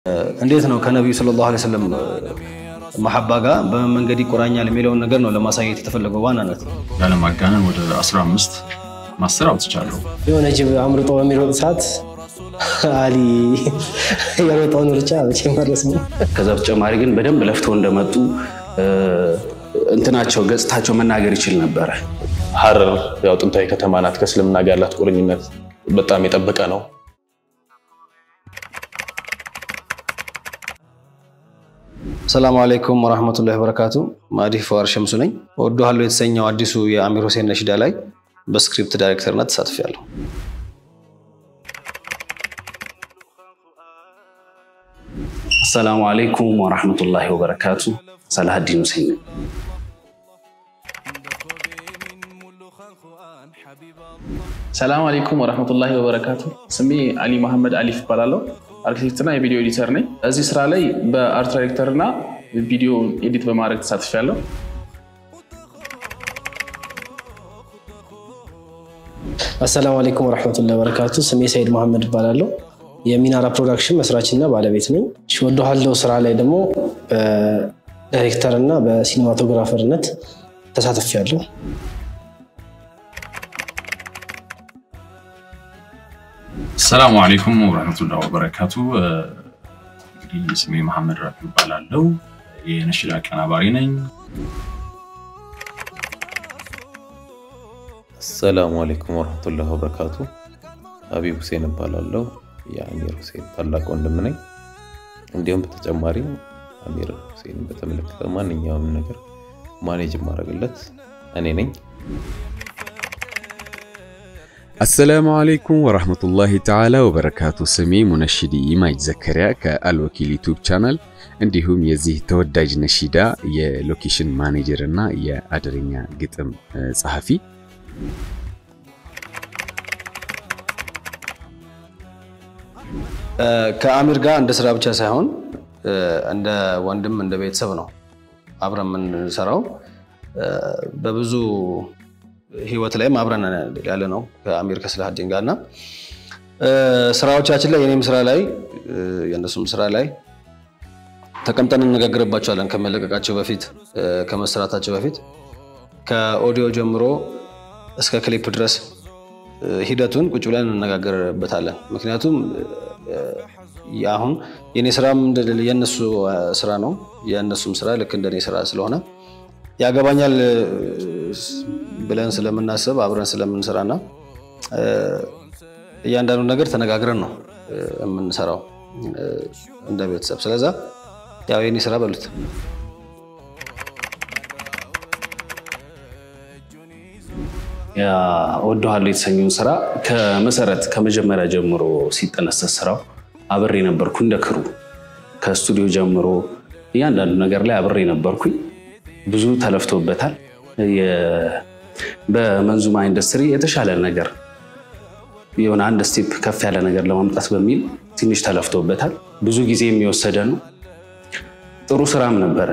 እንዴት ነው ከነቢዩ ሰለላሁ ዐለይሂ ወሰለም መሐባ ጋር በምን መንገድ ይቆራኛል የሚለውን ነገር ነው ለማሳየት የተፈለገው ዋናነት። ያለማጋነን ወደ 15 ማስተር አውጥቻለሁ። የሆነ ጅብ አምርጦ በሚሮጥ ሰዓት አሊ የሮጠውን ሩጫ መቼ መረስ ነው። ከዛ በተጨማሪ ግን በደንብ ለፍተው እንደመጡ እንትናቸው ገጽታቸው መናገር ይችል ነበረ። ሀረር ያው ጥንታዊ ከተማ ናት። ከእስልምና ጋር ያላት ቁርኝነት በጣም የጠበቀ ነው። ሰላሙ አለይኩም ወራህመቱላሂ ወበረካቱ። ማዲህ ፈዋር ሸምሱ ነኝ። እወድሃለሁ የተሰኘው አዲሱ የአሚር ሁሴን ነሽዳ ላይ በስክሪፕት ዳይሬክተርነት ተሳትፌያለሁ። አሰላሙ አለይኩም ወራህመቱላሂ ወበረካቱ። ሰላሀዲን ሁሴን ነኝ። ሰላም አለይኩም ወረህመቱላሂ ወበረካቱ። ስሜ አሊ መሐመድ አሊፍ እባላለሁ። አርኪቴክትና የቪዲዮ ኤዲተር ነኝ። እዚህ ስራ ላይ በአርት ዳይሬክተር እና ቪዲዮ ኤዲት በማድረግ ተሳትፌያለሁ። አሰላሙ አለይኩም ወረሕመቱላሂ ወበረካቱ። ስሜ ሰይድ መሐመድ እባላለሁ። የሚናራ ፕሮዳክሽን መስራችና ባለቤት ነኝ። እወድሃለሁ ስራ ላይ ደግሞ በዳይሬክተር እና በሲኒማቶግራፈርነት ተሳትፌያለሁ። ሰላሙ አሌይኩም ወረህመቱላህ ወበረካቱ። እንግዲህ ስሜ መሐመድ ራፊ ይባላለው የነሽዳ አቀናባሪ ነኝ። አሰላሙ አለይኩም ወረህመቱላህ ወበረካቱ። ሀቢብ ሁሴን እባላለሁ የአሚር ሁሴን ታላቅ ወንድም ነኝ። እንዲሁም በተጨማሪም አሚር ሁሴን በተመለከተ ማንኛውም ነገር ማኔጅ የማደርግለት እኔ ነኝ። አሰላሙ አለይኩም ወራህመቱላሂ ተዓላ ወበረካቱ። ስሜ ሙነሽዲ ኢማጅ ዘከሪያ ከአልወኪል ዩቱብ ቻናል እንዲሁም የዚህ ተወዳጅ ነሺዳ የሎኬሽን ማኔጀር እና የአደረኛ ግጥም ጸሐፊ። ከአሚር ጋር እንደ ስራ ብቻ ሳይሆን እንደ ወንድም እንደ ቤተሰብ ነው አብረን የምንሰራው በብዙ ህይወት ላይም አብረን ያለ ነው ከአሚር ከስላሀዲን ጋር እና ስራዎቻችን ላይ የኔም ስራ ላይ የእነሱም ስራ ላይ ተቀምጠን እንነጋገርባቸዋለን። ከመለቀቃቸው በፊት ከመሰራታቸው በፊት ከኦዲዮ ጀምሮ እስከ ክሊፕ ድረስ ሂደቱን ቁጭ ብለን እንነጋገርበታለን። ምክንያቱም አሁን የኔ ስራም የእነሱ ስራ ነው፣ የእነሱም ስራ ልክ እንደኔ ስራ ስለሆነ ያገባኛል ብለን ስለምናስብ አብረን ስለምንሰራና እያንዳንዱ ነገር ተነጋግረን ነው የምንሰራው እንደ ቤተሰብ። ስለዛ ያው የኔ ስራ በሉት። እወድሃለሁ የተሰኘውን ስራ ከመሰረት ከመጀመሪያ ጀምሮ ሲጠነሰስ ስራው አብሬ ነበርኩ። እንደ ክሩ ከስቱዲዮ ጀምሮ እያንዳንዱ ነገር ላይ አብሬ ነበርኩኝ። ብዙ ተለፍቶበታል። በመንዙማ ኢንዱስትሪ የተሻለ ነገር የሆነ አንድ ስቴፕ ከፍ ያለ ነገር ለማምጣት በሚል ትንሽ ተለፍቶበታል። ብዙ ጊዜ የሚወሰደ ነው። ጥሩ ስራም ነበረ።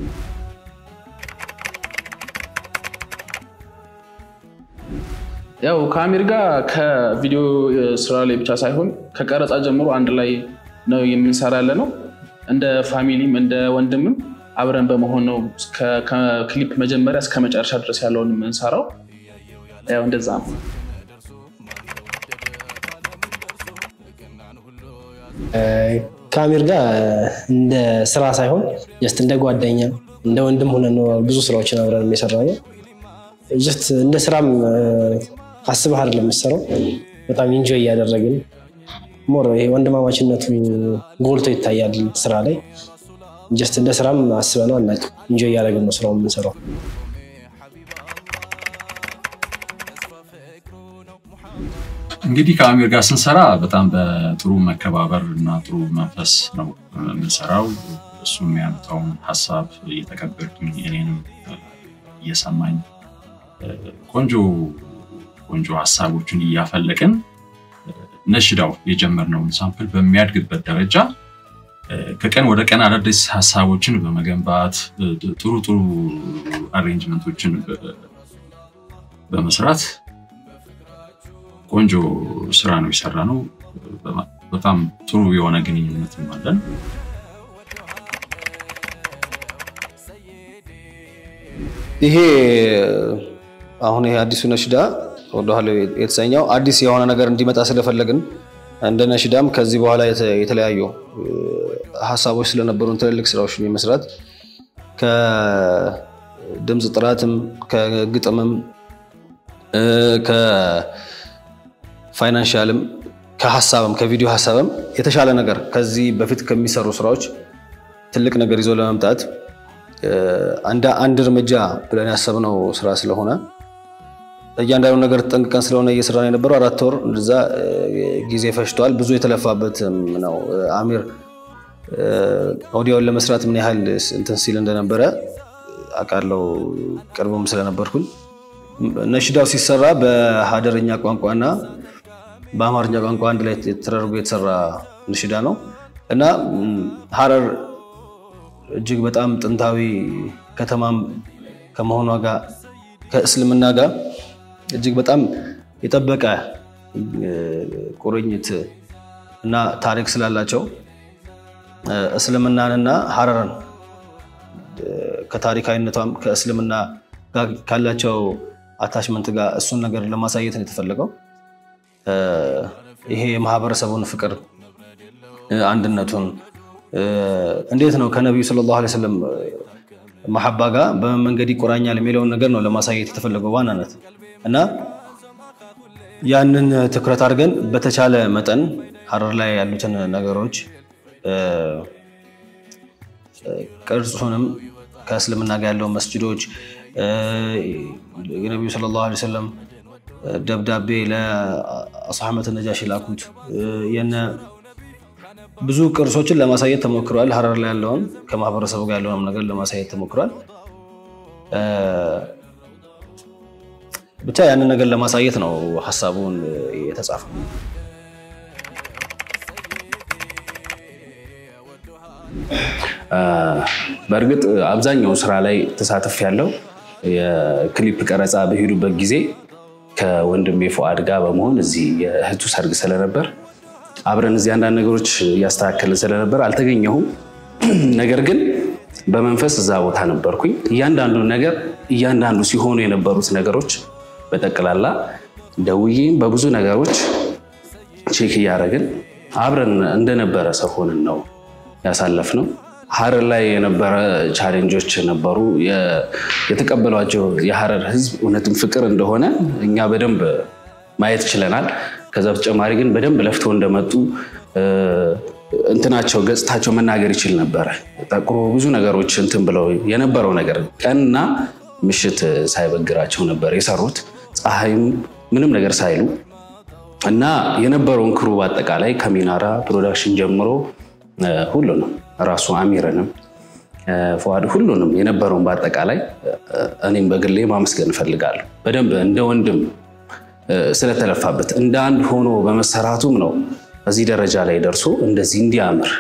ያው ከአሚር ጋር ከቪዲዮ ስራ ላይ ብቻ ሳይሆን ከቀረጻ ጀምሮ አንድ ላይ ነው የምንሰራ ያለ ነው። እንደ ፋሚሊም እንደ ወንድምም አብረን በመሆን ነው ከክሊፕ መጀመሪያ እስከ መጨረሻ ድረስ ያለውን የምንሰራው። ያው እንደዛ ነው። ከአሚር ጋር እንደ ስራ ሳይሆን ጀስት እንደ ጓደኛ እንደ ወንድም ሆነን ነው ብዙ ስራዎችን አብረን የሰራ ነው። ጀስት እንደ ስራም አስበህ አይደለም የምትሰራው። በጣም ኢንጆይ እያደረግን ሞር ይሄ ወንድማማችነቱ ጎልቶ ይታያል ስራ ላይ። ጀስት እንደ ስራም አስበነው አናውቅም። ኢንጆይ እያደረግን ነው ስራው የምንሰራው። እንግዲህ ከአሚር ጋር ስንሰራ በጣም በጥሩ መከባበር እና ጥሩ መንፈስ ነው የምንሰራው። እሱ የሚያመጣውን ሀሳብ እየተቀበልኩኝ እኔንም እየሰማኝ ቆንጆ ቆንጆ ሀሳቦችን እያፈለቅን ነሽዳው የጀመርነውን ሳምፕል በሚያድግበት ደረጃ ከቀን ወደ ቀን አዳዲስ ሀሳቦችን በመገንባት ጥሩ ጥሩ አሬንጅመንቶችን በመስራት ቆንጆ ስራ ነው የሰራ ነው። በጣም ጥሩ የሆነ ግንኙነትም አለን። ይሄ አሁን ይሄ አዲሱ ነሽዳ ወደኋላ የተሰኘው አዲስ የሆነ ነገር እንዲመጣ ስለፈለግን እንደ ነሽዳም ከዚህ በኋላ የተ- የተለያዩ እ፣ ሀሳቦች ስለነበሩን ትልልቅ ስራዎችን የመስራት ከድምፅ ጥራትም ከግጥምም እ፣ ከፋይናንሻልም ከሀሳብም ከቪዲዮ ሀሳብም የተሻለ ነገር ከዚህ በፊት ከሚሰሩ ስራዎች ትልቅ ነገር ይዞ ለመምጣት እ፣ አንድ አንድ እርምጃ ብለን ያሰብነው ስራ ስለሆነ እያንዳንዱ ነገር ጠንቅቀን ስለሆነ እየሰራን የነበረው አራት ወር እንደዛ እ፣ ጊዜ ፈጅቷል። ብዙ የተለፋበትም ነው። እ፣ አሚር እ፣ ኦዲዮን ለመስራት ምን ያህል እንትን ሲል እንደነበረ አውቃለሁ፣ ቅርብም ስለነበርኩኝ። ነሽዳው ሲሰራ በሀደረኛ ቋንቋና በአማርኛ ቋንቋ አንድ ላይ ተደርጎ የተሰራ ነሽዳ ነው እና ም፣ ሀረር እጅግ በጣም ጥንታዊ ከተማም ከመሆኗ ጋር ከእስልምና ጋር እጅግ በጣም የጠበቀ እ፣ ቁርኝት እና ታሪክ ስላላቸው እ፣ እስልምናንና ሀረርን እ፣ ከታሪካዊነቷም ከእስልምና ጋር ካላቸው አታችመንት ጋር እሱን ነገር ለማሳየት ነው የተፈለገው። እ፣ ይሄ የማህበረሰቡን ፍቅር እ፣ አንድነቱን እ፣ እንዴት ነው ከነቢዩ ሰለላሁ ዐለይሂ ወሰለም መሐባ ጋር በምን መንገድ ይቆራኛል የሚለውን ነገር ነው ለማሳየት የተፈለገው ዋናነት እና ያንን ትኩረት አድርገን በተቻለ መጠን ሀረር ላይ ያሉትን ነገሮች እ፣ ቅርጹንም ከእስልምና ጋር ያለውን መስጅዶች እ፣ የነቢዩ ሰለላሁ ዐለይሂ ወሰለም ደብዳቤ ለአስሐመት ነጃሽ ላኩት እ፣ የነ ብዙ ቅርሶችን ለማሳየት ተሞክሯል። ሀረር ላይ ያለውን ከማህበረሰቡ ጋር ያለውን ነገር ለማሳየት ተሞክሯል። እ፣ ብቻ ያንን ነገር ለማሳየት ነው ሀሳቡን የተጻፈው። በእርግጥ አብዛኛው ስራ ላይ ተሳትፍ ያለው የክሊፕ ቀረጻ በሄዱበት ጊዜ ከወንድሜ ፉአድ ጋር በመሆን እዚህ የእህቱ ሰርግ ስለነበር አብረን እዚህ አንዳንድ ነገሮች እያስተካከልን ስለነበር አልተገኘሁም። ነገር ግን በመንፈስ እዛ ቦታ ነበርኩኝ። እያንዳንዱ ነገር እያንዳንዱ ሲሆኑ የነበሩት ነገሮች በጠቅላላ ደውዬም በብዙ ነገሮች ቼክ እያደረግን አብረን እንደነበረ ሰው ሆነን ነው ያሳለፍነው። ሀረር ላይ የነበረ ቻሌንጆች ነበሩ። የ- የተቀበሏቸው የሀረር ሕዝብ እውነትም ፍቅር እንደሆነ እኛ በደንብ ማየት ችለናል። ከዛ በተጨማሪ ግን በደንብ ለፍተው እንደመጡ እ፣ እንትናቸው ገጽታቸው መናገር ይችል ነበረ። ጠቁሮ ብዙ ነገሮች እንትን ብለው የነበረው ነገር ቀንና ምሽት ሳይበግራቸው ነበር የሰሩት ፀሐይም ምንም ነገር ሳይሉ እና የነበረውን ክሩ በአጠቃላይ ከሚናራ ፕሮዳክሽን ጀምሮ እ፣ ሁሉንም ራሱ አሚርንም እ፣ ፉአድ ሁሉንም የነበረውን በአጠቃላይ እ፣ እኔም በግሌ ማመስገን እፈልጋለሁ። በደንብ እንደ ወንድም እ፣ ስለተለፋበት እንደ አንድ ሆኖ በመሰራቱም ነው እዚህ ደረጃ ላይ ደርሶ እንደዚህ እንዲያምር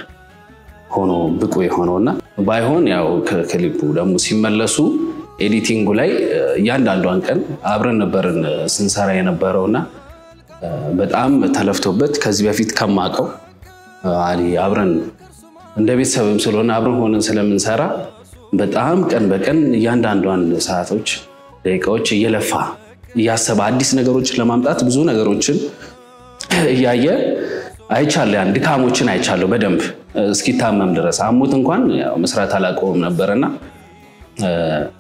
ሆኖ ብቁ የሆነውና ባይሆን ያው ከክሊፑ ደግሞ ሲመለሱ ኤዲቲንጉ ላይ እ፣ እያንዳንዷን ቀን አብረን ነበርን እ፣ ስንሰራ የነበረውና እ፣ በጣም ተለፍቶበት ከዚህ በፊት ከማውቀው እ፣ አሊ አብረን እንደ ቤተሰብም ስለሆነ አብረን ሆነን ስለምንሰራ በጣም ቀን በቀን እያንዳንዷን ሰዓቶች፣ ደቂቃዎች እየለፋ እያሰበ አዲስ ነገሮችን ለማምጣት ብዙ ነገሮችን እያየ አይቻለሁ። ያን ድካሞችን አይቻለሁ በደንብ እስኪታመም ድረስ አሞት እንኳን ያው መስራት አላቆምም ነበርና እ፣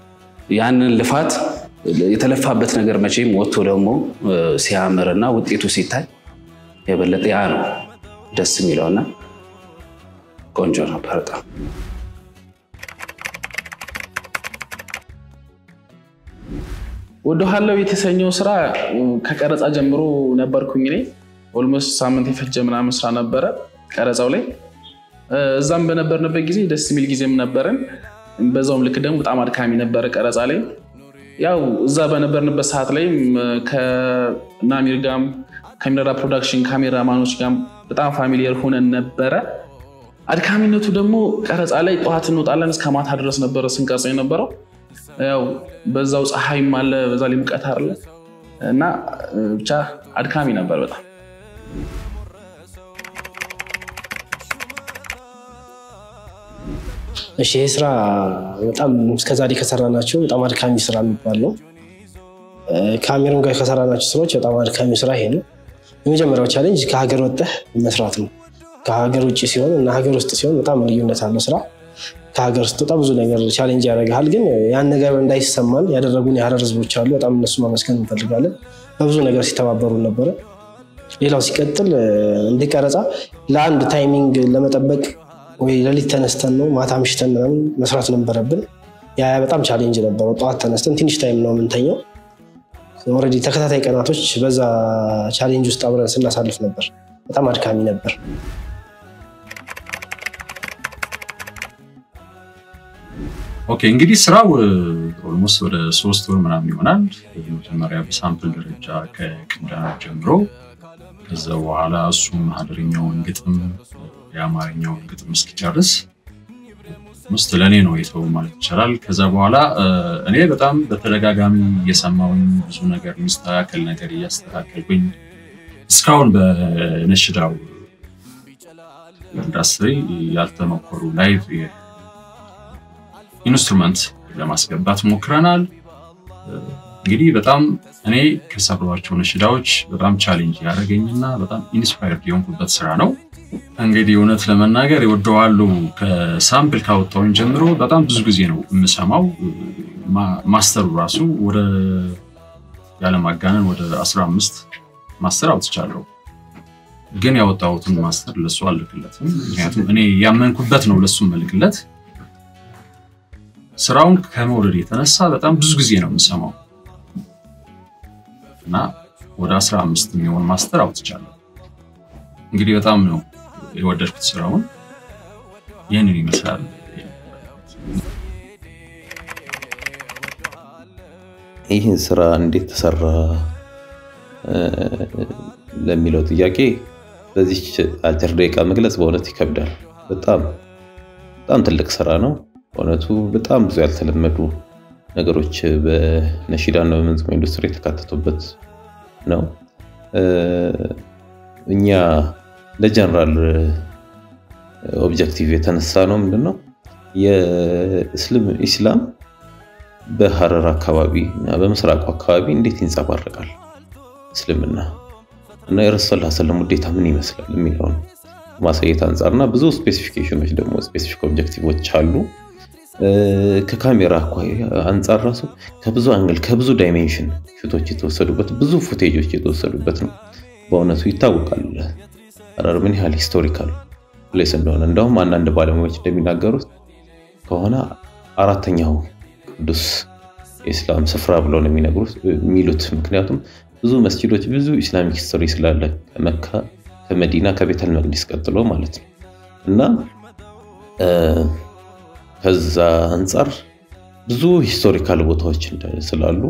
ያንን ልፋት የተለፋበት ነገር መቼም ወጥቶ ደግሞ እ፣ ሲያምርና ውጤቱ ሲታይ የበለጠ ያ ነው ደስ የሚለውና ቆንጆ ነበር በጣም። ወደ ኋላው የተሰኘው ስራ ከቀረጻ ጀምሮ ነበርኩኝ እኔ ኦልሞስት ሳምንት የፈጀ ምናምን ስራ ነበረ ቀረጻው ላይ እዛም በነበርንበት ጊዜ ደስ የሚል ጊዜም ነበረን በዛውም ልክ ደግሞ በጣም አድካሚ ነበረ ቀረጻ ላይ ያው እዛ በነበርንበት ሰዓት ላይ ከናሚር ጋም ከሚነራ ፕሮዳክሽን ካሜራማኖች ጋም በጣም ፋሚሊየር ሆነን ነበረ አድካሚነቱ ደግሞ ቀረጻ ላይ ጠዋት እንወጣለን እስከ ማታ ድረስ ነበረ ስንቀርጽ የነበረው ያው በዛው ፀሐይም አለ በዛ ላይ ሙቀት አለ እና ብቻ አድካሚ ነበር በጣም እሺ ይህ ስራ በጣም እስከዛሬ ከሰራናቸው በጣም አድካሚ ስራ የሚባል ነው። ከአሚርም ጋር ከሰራናቸው ስራዎች በጣም አድካሚ ስራ ይሄ ነው። የመጀመሪያው ቻሌንጅ ከሀገር ወጥተህ መስራት ነው። ከሀገር ውጭ ሲሆን እና ሀገር ውስጥ ሲሆን በጣም ልዩነት አለው ስራ። ከሀገር ስትወጣ ብዙ ነገር ቻሌንጅ ያደርግሃል። ግን ያን ነገር እንዳይሰማን ያደረጉን የሀረር ህዝቦች አሉ። በጣም እነሱ ማመስገን እንፈልጋለን። በብዙ ነገር ሲተባበሩ ነበረ። ሌላው ሲቀጥል እንዲቀረጻ ለአንድ ታይሚንግ ለመጠበቅ ወይ ሌሊት ተነስተን ነው ማታ ምሽተን ምናምን መስራት ነበረብን። ያ በጣም ቻሌንጅ ነበረው። ጠዋት ተነስተን ትንሽ ታይም ነው የምንተኘው። ኦልሬዲ ተከታታይ ቀናቶች በዛ ቻሌንጅ ውስጥ አብረን ስናሳልፍ ነበር። በጣም አድካሚ ነበር። ኦኬ እንግዲህ ስራው ኦልሞስት ወደ ሶስት ወር ምናምን ይሆናል። መጀመሪያ በሳምፕል ደረጃ ከቅንዳና ጀምሮ ከዛ በኋላ እሱም ሀገርኛውን ግጥም የአማርኛውን ግጥም እስኪጨርስ ውስጥ ለእኔ ነው የተው ማለት ይቻላል። ከዛ በኋላ እኔ በጣም በተደጋጋሚ እየሰማውኝ ብዙ ነገር የሚስተካከል ነገር እያስተካከልኩኝ እስካሁን በነሽዳው ኢንዱስትሪ ያልተሞከሩ ላይቭ ኢንስትሩመንት ለማስገባት ሞክረናል። እንግዲህ በጣም እኔ ከሰሯቸው ነሽዳዎች በጣም ቻሌንጅ ያደረገኝና በጣም ኢንስፓየርድ የሆንኩበት ስራ ነው። እንግዲህ እውነት ለመናገር ይወደዋሉ ከሳምፕል ካወጣውን ጀምሮ በጣም ብዙ ጊዜ ነው የምሰማው። ማስተሩ ራሱ ወደ ያለማጋነን ወደ 15 ማስተር አውጥቻለሁ። ግን ያወጣሁትን ማስተር ለሱ አልልክለትም። ምክንያቱም እኔ ያመንኩበት ነው ለሱ መልክለት ስራውን ከመውደድ የተነሳ በጣም ብዙ ጊዜ ነው የምሰማው እና ወደ 15 የሚሆን ማስተር አውጥቻለሁ። እንግዲህ በጣም ነው የወደድኩት ስራውን። ይህንን ይመስላል። ይህን ስራ እንዴት ተሰራ ለሚለው ጥያቄ በዚች አጭር ደቂቃ መግለጽ በእውነት ይከብዳል። በጣም በጣም ትልቅ ስራ ነው። በእውነቱ በጣም ብዙ ያልተለመዱ ነገሮች በነሺዳና በመንዙማ ኢንዱስትሪ የተካተቱበት ነው። እኛ ለጀነራል ኦብጀክቲቭ የተነሳ ነው ምንድነው የኢስላም በሀረር አካባቢ እና በምስራቁ አካባቢ እንዴት ይንጸባረቃል እስልምና እና የረሱል ሰለም ውዴታ ምን ይመስላል የሚለውን ማሳየት አንጻር እና ብዙ ስፔሲፊኬሽኖች ደግሞ ስፔሲፊክ ኦብጀክቲቮች አሉ። ከካሜራ አንጻር ራሱ ከብዙ አንግል ከብዙ ዳይሜንሽን ሹቶች የተወሰዱበት ብዙ ፉቴጆች የተወሰዱበት ነው። በእውነቱ ይታወቃል ሀረር ምን ያህል ሂስቶሪካል ፕሌስ እንደሆነ። እንደውም አንዳንድ ባለሙያዎች እንደሚናገሩት ከሆነ አራተኛው ቅዱስ የኢስላም ስፍራ ብለው ነው የሚሉት። ምክንያቱም ብዙ መስጂዶች ብዙ ኢስላሚክ ሂስቶሪ ስላለ ከመካ ከመዲና ከቤተል መቅዲስ ቀጥሎ ማለት ነው እና ከዛ አንጻር ብዙ ሂስቶሪካል ቦታዎች ስላሉ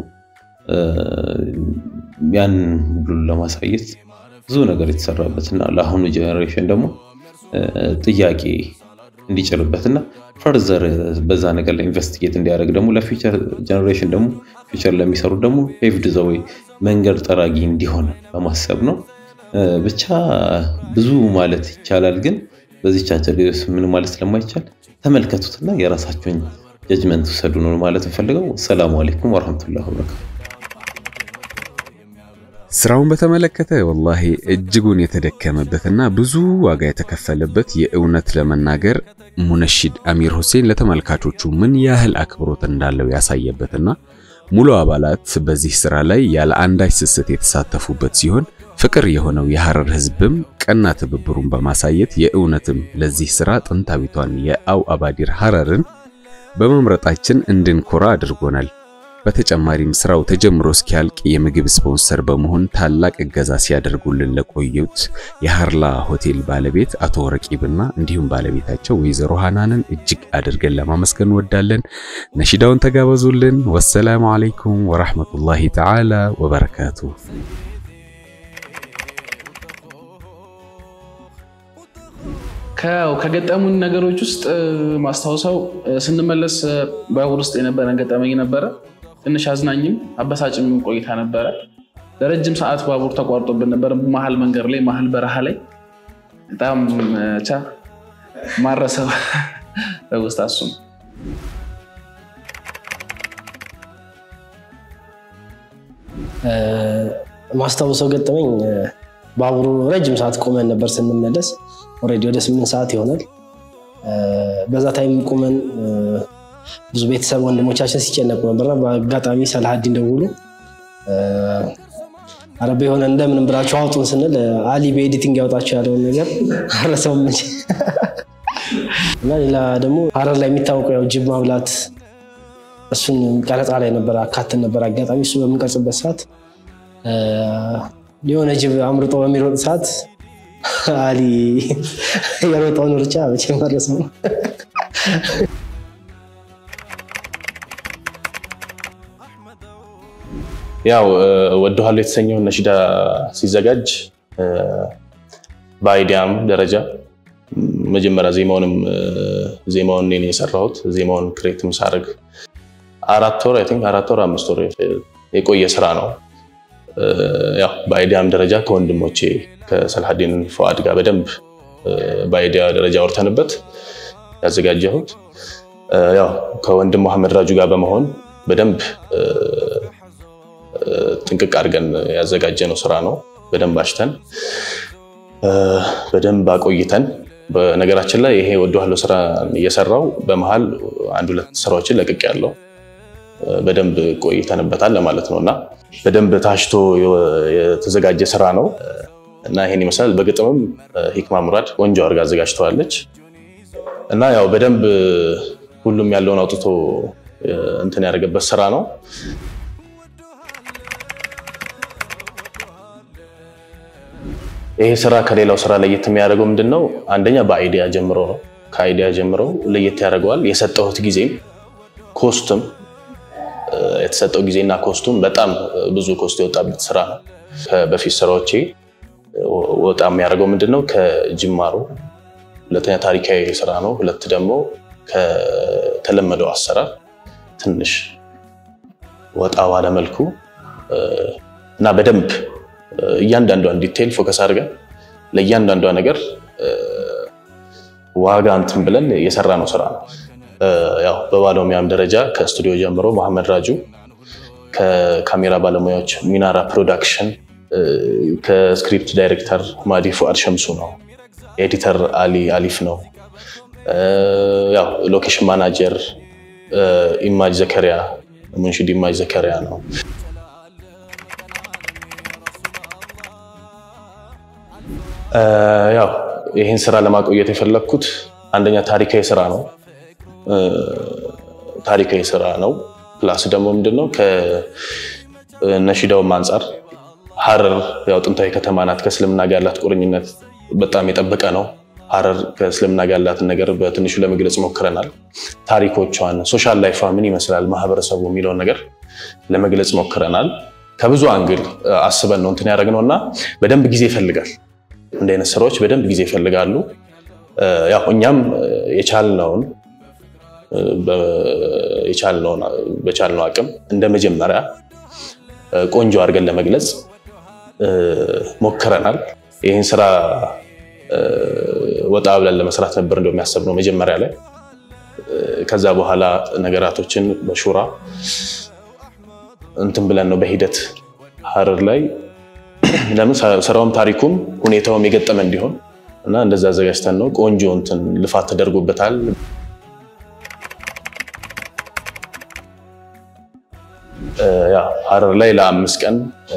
ያን ሁሉ ለማሳየት ብዙ ነገር የተሰራበትና ለአሁኑ ጀኔሬሽን ደግሞ ጥያቄ እንዲጭርበትና ፈርዘር በዛ ነገር ላይ ኢንቨስቲጌት እንዲያደርግ ደግሞ ለፊውቸር ጀኔሬሽን ደግሞ ፊውቸር ለሚሰሩ ደግሞ ፔቭድ ዘ ዌይ መንገድ ጠራጊ እንዲሆን በማሰብ ነው። ብቻ ብዙ ማለት ይቻላል፣ ግን በዚች አጭር ጊዜ ውስጥ ምን ማለት ስለማይቻል ተመልከቱትና የራሳቸውን ጀጅመንት ውሰዱ ነው ማለት እንፈልገው። ሰላሙ አለይኩም ወረህመቱላሂ ወበረካቱ። ስራውን በተመለከተ ወላሂ እጅጉን የተደከመበትና ብዙ ዋጋ የተከፈለበት የእውነት ለመናገር ሙነሺድ አሚር ሁሴን ለተመልካቾቹ ምን ያህል አክብሮት እንዳለው ያሳየበትና ሙሉ አባላት በዚህ ስራ ላይ ያለ አንዳች ስስት የተሳተፉበት ሲሆን ፍቅር የሆነው የሐረር ህዝብም ቀና ትብብሩን በማሳየት የእውነትም ለዚህ ስራ ጥንታዊቷን የአው አባዲር ሐረርን በመምረጣችን እንድንኮራ አድርጎናል። በተጨማሪም ስራው ተጀምሮ እስኪያልቅ የምግብ ስፖንሰር በመሆን ታላቅ እገዛ ሲያደርጉልን ለቆዩት የሃርላ ሆቴል ባለቤት አቶ ረቂብና እንዲሁም ባለቤታቸው ወይዘሮ ሃናንን እጅግ አድርገን ለማመስገን እንወዳለን። ነሺዳውን ተጋበዙልን። ወሰላሙ አለይኩም ወራህመቱላሂ ተዓላ ወበረካቱ። ከገጠሙን ነገሮች ውስጥ ማስታወሰው ስንመለስ ባቡር ውስጥ የነበረን ገጠመኝ ነበረ። ትንሽ አዝናኝም አበሳጭም ቆይታ ነበረ። ለረጅም ሰዓት ባቡር ተቋርጦብን ነበር። መሀል መንገድ ላይ መሀል በረሃ ላይ በጣም ቻ ማረሰብ ትውስታ እሱ ነው። ማስታውሰው ገጠመኝ ባቡሩ ረጅም ሰዓት ቆመን ነበር ስንመለስ። ኦልሬዲ ወደ ስምንት ሰዓት ይሆናል። በዛ ታይም ቆመን ብዙ ቤተሰብ ወንድሞቻችን ሲጨነቁ ነበርና በአጋጣሚ ሰላሀዲን ደውሎ አረበ የሆነ እንደምንም ብላችሁ አውጡን ስንል አሊ በኤዲቲንግ ያውጣቸው ያለውን ነገር አረሰውም እንጂ እና ሌላ ደግሞ ሀረር ላይ የሚታወቀው ያው ጅብ ማብላት እሱን ቀረጻ ላይ ነበር አካትን ነበር። አጋጣሚ እሱ በምንቀርጽበት ሰዓት የሆነ ጅብ አምርጦ በሚሮጥ ሰዓት አሊ የሮጠውን ሩጫ መቼ መረስ ነው። ያው ወደኋላ የተሰኘውን ነሽዳ ሲዘጋጅ በአይዲያም ደረጃ መጀመሪያ ዜማውንም ዜማውን እኔ የሰራሁት ዜማውን ክሬትም ሳደርግ አራት ወር አይ ቲንክ አራት ወር አምስት ወር የቆየ ስራ ነው። ያው በአይዲያም ደረጃ ከወንድሞቼ ከሰልሀዲን ፈዋድ ጋር በደንብ በአይዲያ ደረጃ አውርተንበት ያዘጋጀሁት ያው ከወንድም መሐመድ ራጁ ጋር በመሆን በደንብ ጥንቅቅ አድርገን ያዘጋጀነው ስራ ነው። በደንብ አሽተን በደንብ አቆይተን በነገራችን ላይ ይሄ ወደኋላ ስራ እየሰራው በመሀል አንድ ሁለት ስራዎችን ለቅቅ ያለው በደንብ ቆይተንበታል ለማለት ነው እና በደንብ ታሽቶ የተዘጋጀ ስራ ነው እና ይሄን ይመስላል። በግጥምም ሂክማ ሙራድ ቆንጆ አድርጋ አዘጋጅተዋለች እና ያው በደንብ ሁሉም ያለውን አውጥቶ እንትን ያደረገበት ስራ ነው። ይሄ ስራ ከሌላው ስራ ለየት የሚያደርገው ምንድን ነው? አንደኛ በአይዲያ ጀምሮ ነው። ከአይዲያ ጀምሮ ለየት ያደርገዋል። የሰጠሁት ጊዜም ኮስትም የተሰጠው ጊዜና ኮስቱም በጣም ብዙ ኮስት የወጣበት ስራ ነው። በፊት ስራዎቼ ወጣ የሚያደርገው ምንድን ነው? ከጅማሮ ሁለተኛ ታሪካዊ ስራ ነው። ሁለት ደግሞ ከተለመደው አሰራር ትንሽ ወጣ ባለ መልኩ እና በደንብ እያንዳንዷን ዲቴይል ፎከስ አድርገን ለእያንዳንዷ ነገር ዋጋ እንትን ብለን የሰራ ነው ስራ ነው። ያው በባለሙያም ደረጃ ከስቱዲዮ ጀምሮ መሐመድ ራጁ፣ ከካሜራ ባለሙያዎች ሚናራ ፕሮዳክሽን፣ ከስክሪፕት ዳይሬክተር ማዲ ፉአድ ሸምሱ ነው። ኤዲተር አሊ አሊፍ ነው። ያው ሎኬሽን ማናጀር ኢማጅ ዘከሪያ ሙንሽድ ኢማጅ ዘከሪያ ነው። ያው ይህን ስራ ለማቆየት የፈለግኩት አንደኛ ታሪካዊ ስራ ነው። ታሪካዊ ስራ ነው። ፕላስ ደግሞ ምንድነው ከነሺዳውም አንጻር ሀረር ያው ጥንታዊ ከተማ ናት። ከእስልምና ጋር ያላት ቁርኝነት በጣም የጠበቀ ነው። ሀረር ከእስልምና ጋር ያላትን ነገር በትንሹ ለመግለጽ ሞክረናል። ታሪኮቿን፣ ሶሻል ላይፏ ምን ይመስላል ማህበረሰቡ የሚለውን ነገር ለመግለጽ ሞክረናል። ከብዙ አንግል አስበን ነው እንትን ያደረግነው እና በደንብ ጊዜ ይፈልጋል። እንደ አይነት ስራዎች በደንብ ጊዜ ይፈልጋሉ። ያው እኛም የቻልነውን በቻልነው አቅም እንደ መጀመሪያ ቆንጆ አድርገን ለመግለጽ ሞክረናል። ይህን ስራ ወጣ ብለን ለመስራት ነበር እንደው የሚያሰብነው መጀመሪያ ላይ። ከዛ በኋላ ነገራቶችን በሹራ እንትን ብለን ነው በሂደት ሀረር ላይ ለምን ስራውም ታሪኩም ሁኔታውም የገጠመ እንዲሆን እና እንደዛ አዘጋጅተን ነው። ቆንጆ እንትን ልፋት ተደርጎበታል። ሀረር ላይ ለአምስት ቀን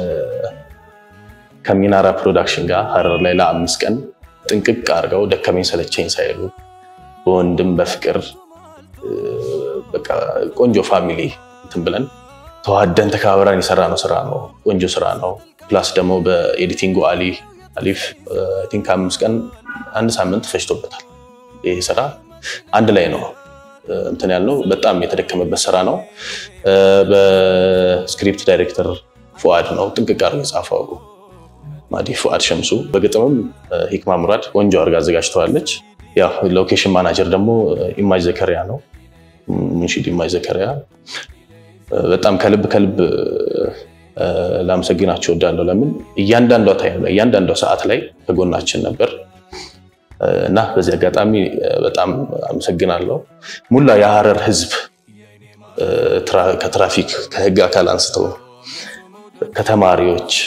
ከሚናራ ፕሮዳክሽን ጋር ሀረር ላይ ለአምስት ቀን ጥንቅቅ አድርገው ደከመኝ ሰለቸኝ ሳይሉ በወንድም በፍቅር በቃ ቆንጆ ፋሚሊ እንትን ብለን ተዋደን ተከባብረን የሰራ ነው ስራ ነው። ቆንጆ ስራ ነው። ፕላስ ደግሞ በኤዲቲንጉ አሊ አሊፍ ቲንክ አምስት ቀን አንድ ሳምንት ፈጅቶበታል። ይህ ስራ አንድ ላይ ነው እንትን ያልነው በጣም የተደከመበት ስራ ነው። በስክሪፕት ዳይሬክተር ፉአድ ነው ጥንቅቅ አድርጎ የጻፈው ማዲ ፉአድ ሸምሱ። በግጥምም ሂክማ ሙራድ ቆንጆ አድርጋ አዘጋጅተዋለች። ያው ሎኬሽን ማናጀር ደግሞ ኢማጅ ዘከሪያ ነው። ሙንሺድ ኢማጅ ዘከሪያ በጣም ከልብ ከልብ ላመሰግናቸው እወዳለሁ። ለምን እያንዳንዷ ታይም ላይ እያንዳንዷ ሰዓት ላይ ከጎናችን ነበር። እና በዚህ አጋጣሚ በጣም አመሰግናለሁ። ሙላ የሀረር ህዝብ ከትራፊክ ከህግ አካል አንስቶ ከተማሪዎች፣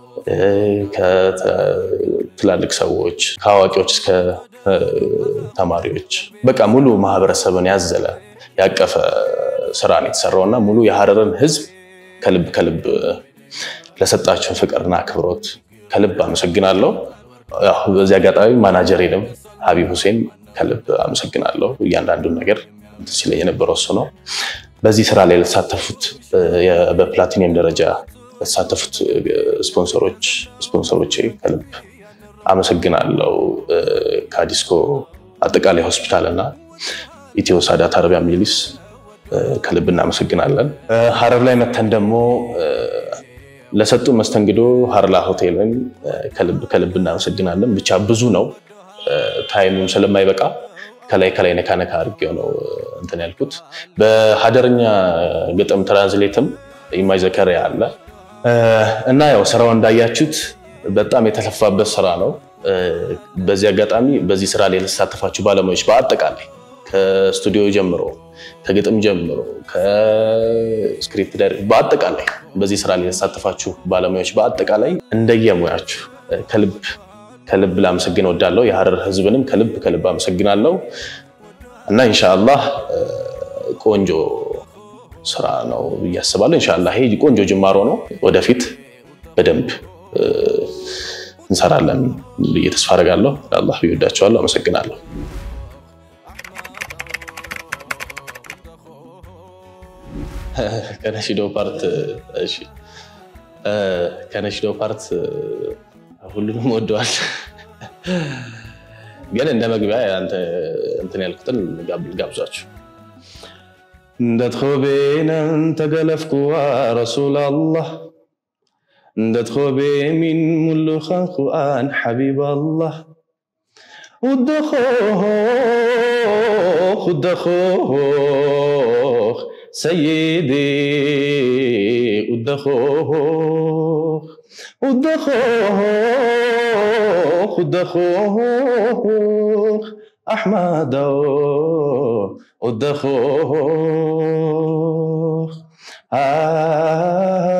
ከትላልቅ ሰዎች፣ ከአዋቂዎች እስከ ተማሪዎች በቃ ሙሉ ማህበረሰብን ያዘለ ያቀፈ ስራ ነው የተሰራው እና ሙሉ የሀረርን ህዝብ ከልብ ከልብ ለሰጣችሁን ፍቅርና አክብሮት ከልብ አመሰግናለሁ። በዚህ አጋጣሚ ማናጀሬንም ሀቢብ ሁሴን ከልብ አመሰግናለሁ። እያንዳንዱን ነገር ሲለኝ የነበረው እሱ ነው። በዚህ ስራ ላይ ለተሳተፉት በፕላቲኒየም ደረጃ ለተሳተፉት ስፖንሰሮች ስፖንሰሮቼ ከልብ አመሰግናለሁ። ከአዲስኮ አጠቃላይ ሆስፒታል እና ኢትዮ ሳዳት አረቢያ ሚሊስ ከልብ እናመሰግናለን። ሀረር ላይ መተን ደግሞ ለሰጡ መስተንግዶ ሀርላ ሆቴልን ከልብ ከልብ እናመሰግናለን። ብቻ ብዙ ነው፣ ታይሙም ስለማይበቃ ከላይ ከላይ ነካ ነካ አድርጌው ነው እንትን ያልኩት። በሀደርኛ ግጥም ትራንስሌትም ኢማይ ዘከሪያ አለ እና ያው ስራው እንዳያችሁት በጣም የተለፋበት ስራ ነው። በዚህ አጋጣሚ በዚህ ስራ ላይ የተሳተፋችሁ ባለሙያዎች በአጠቃላይ ከስቱዲዮ ጀምሮ ከግጥም ጀምሮ ከስክሪፕት በአጠቃላይ በዚህ ስራ ላይ የተሳተፋችሁ ባለሙያዎች በአጠቃላይ እንደየሙያችሁ ከልብ ከልብ ላመሰግን እወዳለሁ። የሀረር ህዝብንም ከልብ ከልብ አመሰግናለሁ እና ኢንሻአላህ ቆንጆ ስራ ነው ብዬ አስባለሁ። ኢንሻአላህ ይሄ ቆንጆ ጅማሮ ነው። ወደፊት በደንብ እንሰራለን ብዬ ተስፋ አደርጋለሁ። ለአላህ ብዬ ወዳቸዋለሁ። አመሰግናለሁ። ከነሽዶ ፓርት እሺ፣ ከነሽዶ ፓርት ሁሉንም ወደዋል፣ ግን እንደ መግቢያ እንትን ያልኩትን ጋብዛችሁ እንደትኮቤነን ተገለፍኩዋ ረሱል አላህ እንደትኮቤ ሚን ሙሉ ኸንኩአን ሐቢብ አላህ ውደኾኽ ውደኾኽ ሰይዲ ውደኾኽ ውደኾኽ ውደኾኽ ኣሕመዳው ውደኾኽ